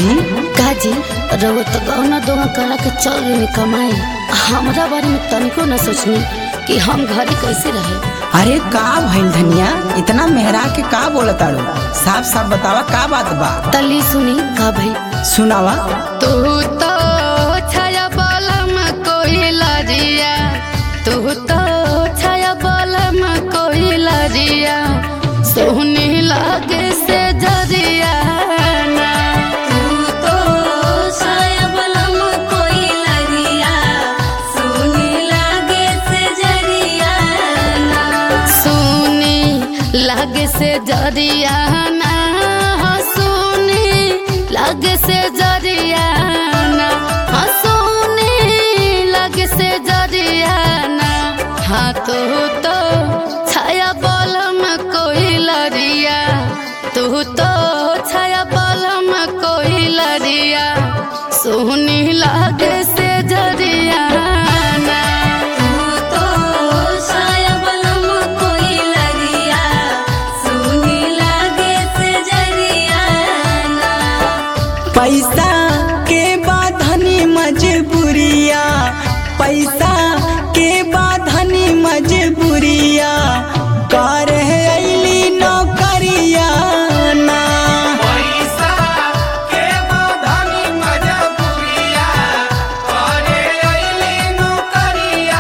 जी काजी रउआ तो गौना दोना करा के चल गई कमाए हमरा बारे में तनिको न सोचनी कि हम घरे कैसे रहे अरे का भइल धनिया इतना मेहरा के का बोलताड़ो साफ साफ बतावा का बात बा तली सुनी का भई सुनावा तू तो छाया बलम कोई लरिया तू तो छाया बलम कोई लरिया सोहनी लागे से जरिया ना तू तो सायबलम कोई लगिया सुनी लागे से जरिया ना सुनी लागे से जरिया ना हाँ, सुनी लागे से जरिया ना हाँ, सुनी लागे से जरिया ना हाँ तू तो छाया बलम कोई लरिया तू तो छाया बलम कोई लरिया सुनी लागे से जरिया ना तू तो सायबलम कोई लगिया सुनी लागे से जरिया ना पैसा के बाधनी मजबूरिया पैसा के बाधनी मजबूरिया कर अली नौकरिया ना पैसा के बाधनी मजबूरिया करे अइली नौकरिया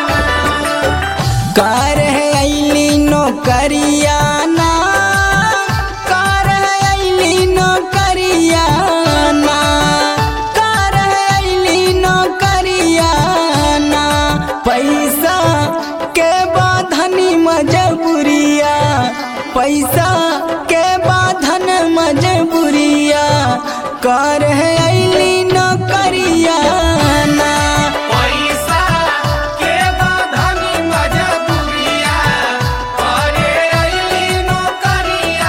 कर अली नौकरिया ना कर अली नौकरिया ना कर अली नौकरिया ना पैसा के बाधनी मजबूरिया पैसा के बाधन मजबूरिया कर अली नौकरिया ना पैसा के बाधनी मजबूरिया करे अइली नौकरिया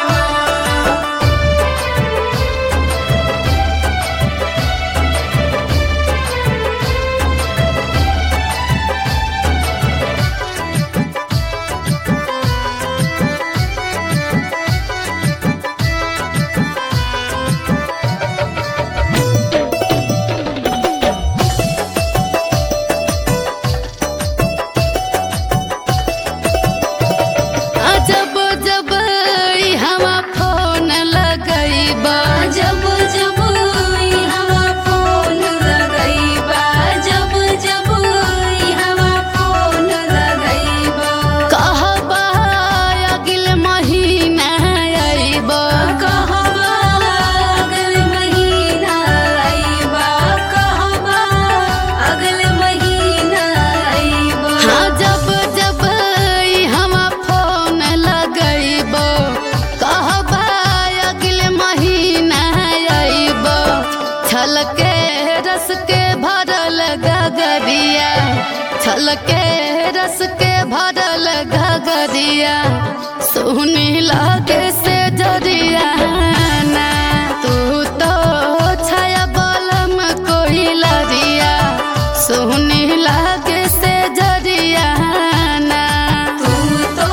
जब जब हवा फोन लगैबा जब जब हवा फोन लगैबा जब जब हवा फोन लगैबा कहबा अगिल महीना अइबा कहबा अगल महीना आइबा कहबा अगल महीना आइबा हाँ जब जब हवा फोन लगैबा कहबा अगिल महीना अइबा छलके रस के भरल गगरिया छलके रस के भरल गगरिया सोहनी लागे से जरिया ना तू तो छाया बलम कोई लरिया सोहनी लागे से जरिया ना तू तो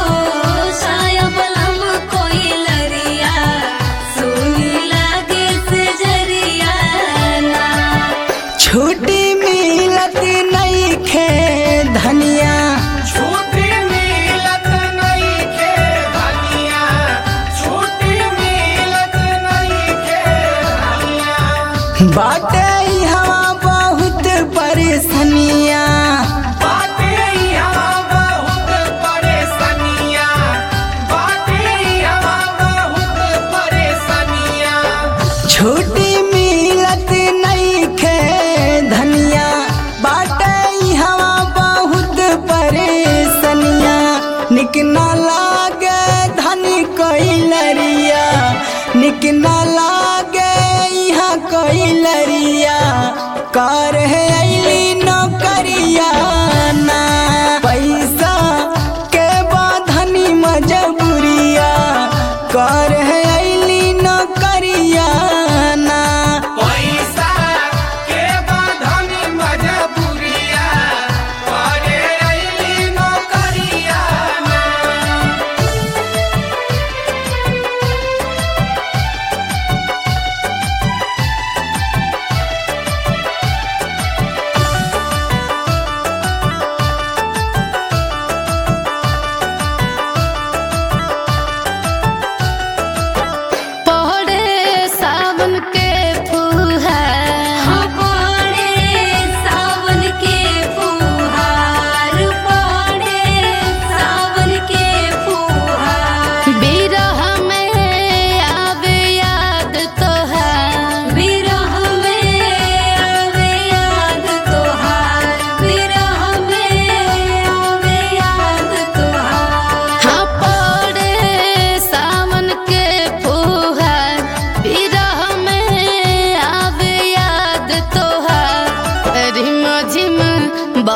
सायबलम कोई लरिया सुनी लागे से जरिया ना छुट्टी मिलत नहीं खे धनिया छुट्टी मिलत नइखे धनिया छुट्टी मिलत नइखे धनिया बाटे हवा बहुत परेशानिया बाटे यहाँ बहुत परेशानिया बाटे यहाँ बहुत परेशानिया छुट्टी मिलत नहीं खे धनिया बाटे हवा बहुत परेशानिया निक न लागे धनी कोई लरिया निक न लागे यहाँ कोई लरिया कर अली नौकरिया ना पैसा के बाधनी मजबूरिया कर अली नौकरिया ना पैसा के बाधनी मजबूरिया करे अइली नौकरिया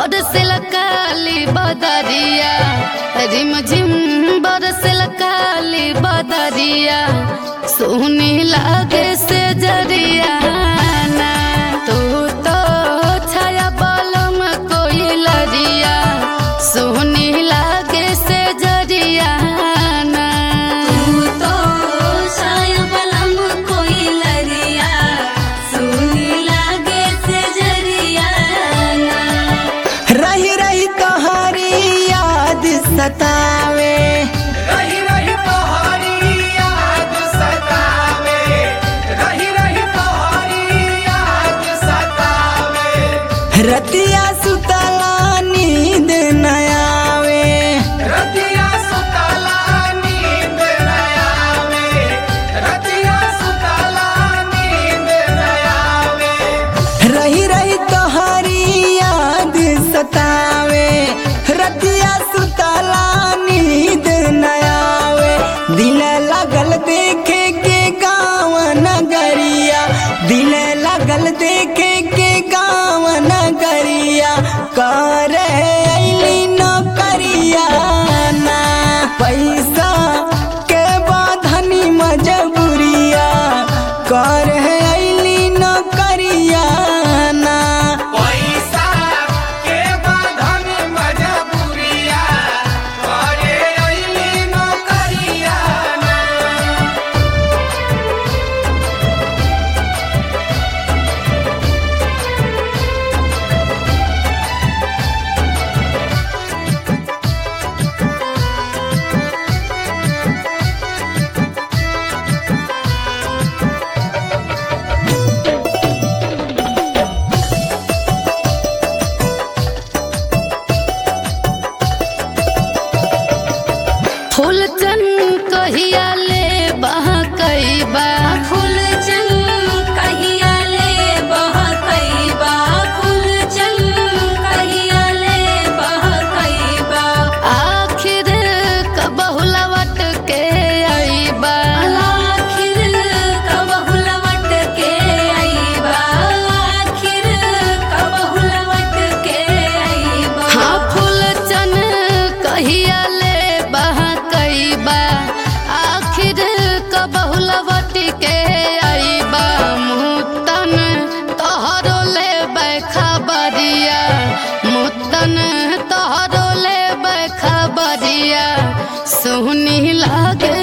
बरसल काली बदरिया रिम झिम बरसल काली बदरिया सोनी लागे से जरिया ना तू तो छाया बलम कोई लरिया सोनी लागे से जरिया ना तू तो साया बलम कोई लरिया सुनी लागे से जरिया ना रही रही तोहरी याद सतावे रही रही तोहरी याद सतावे रही रही तोहरी याद सतावे रतिया सुतला नींद न आवे रतिया सुतला नींद न आवे रतिया सुतला नींद न आवे रही रही तोहरी याद सतावे रतिया सुतला नींद न आवे दिल लगल देखे के गाँव नगरिया दिल लगल देखे के गाँव नगरिया कर अली नौकरिया ना पैसा के बाधनी मजबूरिया कर अली नौकरिया ना पैसा के बाधन मजबूरिया करे अइली नौकरिया ना फूल चन कहिया ले बहकई बा फूल चल कहिया ले बहकैबा फूल चल कहिया ले बहकैबा आखिर कबहुलवट के अइबा आखिर कबहु लवट के आईबा आखिर कबहु लवट के आईबा हाँ फूल चन कहिया ले बहकईबा आखिर कबहुलवट के अइबा मुतन तोहरो ले खबरिया मुतन तोहरो ले खबरिया सोहनी लागे